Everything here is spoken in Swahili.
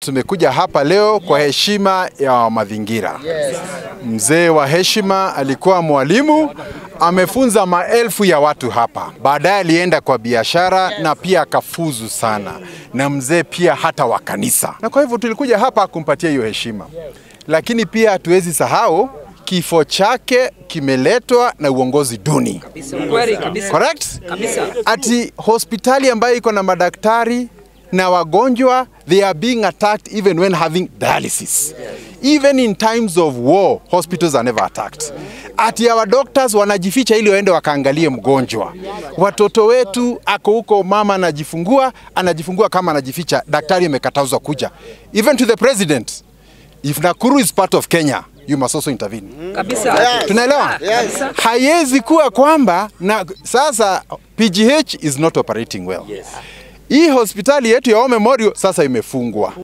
tumekuja hapa leo kwa heshima ya mazingira. Mzee wa heshima alikuwa mwalimu, amefunza maelfu ya watu hapa. Baadaye alienda kwa biashara na pia akafuzu sana, na mzee pia hata wa kanisa, na kwa hivyo tulikuja hapa kumpatia hiyo heshima, lakini pia hatuwezi sahau kifo chake kimeletwa na uongozi duni. Kweli kabisa. Correct? Kabisa. Ati hospitali ambayo iko na madaktari na wagonjwa they are being attacked even when having dialysis. Even in times of war, hospitals are never attacked. Ati our doctors wanajificha ili waende wakaangalie mgonjwa. Watoto wetu ako huko, mama anajifungua, anajifungua kama anajificha, daktari amekatazwa kuja. Even to the president, if Nakuru is part of Kenya, you must also intervene. Kabisa. Tunaelewa? Kabisa. Haiwezi kuwa kwamba na sasa PGH is not operating well. Hii hospitali yetu ya War Memorial sasa imefungwa.